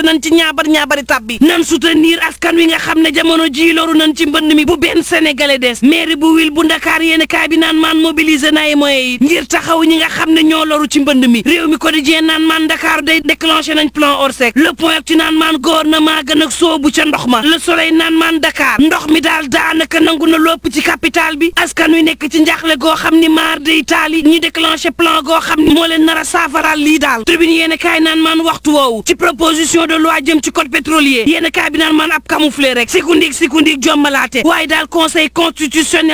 te nañ ci ñaabar ñaabari tabbi nan soutenir askan wi nga xam ne jamono ji loru nañ ci mbënd mi bu benn sénégalais des mairie bu wil bu ndakaar yéen kaay bi naan maan mobiliser na ay moyens yi ngir taxaw ñi nga xam ne ñoo loru ci mbënd mi réew mi quotidien naan maan Dakar day déclenché nañ plan Orsec le point ci naan maan gouvernement gën ak soobu ca ndox ma le soleil naan maan Dakar ndox mi daal daanaka nangu na lopp ci capital bi askan wi nekk ci njaxle goo xam ni maar de Italie ñi déclenché plan goo xam ni moo leen nar a saafaral lii daal tribune yéen kaay naan maan waxtu woowu ci proposition de loi jëm ci code pétrolier yéen kaay bi naan maan ab camouflé rek sikundik sikundik jommalaate waaye daal conseil constitutionnel